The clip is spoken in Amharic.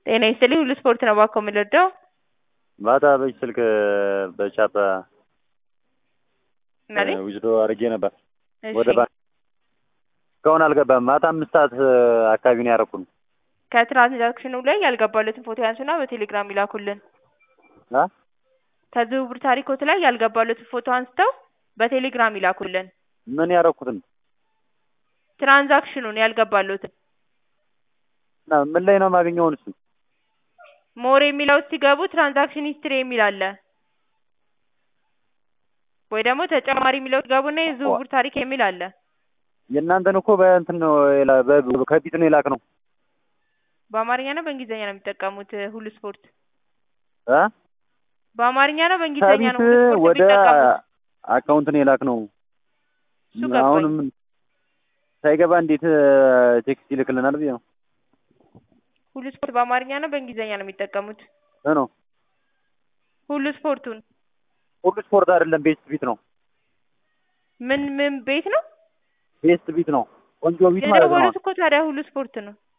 ጤና ይስጥልኝ ሁሉ ስፖርት ነው እባክዎ የምንወደው ማታ በዚህ ስልክ በቻፓ ማለት ዊዝዶ አድርጌ ነበር እሺ ወደ ባንክ እስካሁን አልገባም። ማታ አምስት ሰዓት አካባቢ ነው ያደረኩት። ከትራንዛክሽኑ ላይ ያልገባለትን ፎቶ ያንሱና በቴሌግራም ይላኩልን። አ ከዝውውር ታሪኮት ላይ ያልገባለትን ፎቶ አንስተው በቴሌግራም ይላኩልን። ምን ያደረኩትን ትራንዛክሽኑን ያልገባለትን እና ምን ላይ ነው የማገኘውን? እሱ ሞር የሚለው ሲገቡ ትራንዛክሽን ሂስትሪ የሚል አለ ወይ ደግሞ ተጨማሪ የሚለው ሲገቡና የዝውውር ታሪክ የሚል አለ። የእናንተን እኮ በእንትን ነው የላ- በ- ከፊት ነው የላክ ነው በአማርኛ ነው በእንግሊዝኛ ነው የሚጠቀሙት ሁሉ ስፖርት? እ በአማርኛ ነው በእንግሊዝኛ ከፊት ነው ሁሉ ስፖርት ወደ የሚጠቀሙት? አካውንት ነው የላክ ነው። እሱ ገባኝ። አሁንም ሳይገባ እንዴት ቴክስት ይልክልናል ብዬ ነው ሁሉ ስፖርት በአማርኛ ነው በእንግሊዝኛ ነው የሚጠቀሙት? እ ነው ሁሉ ስፖርቱን ሁሉ ስፖርት አይደለም፣ ቤስት ቢት ነው። ምን ምን ቤት ነው ቤስት ቢት ነው። ቆንጆ ቢት ማለት ነው። የደወሉት እኮ ታዲያ ሁሉ ስፖርት ነው።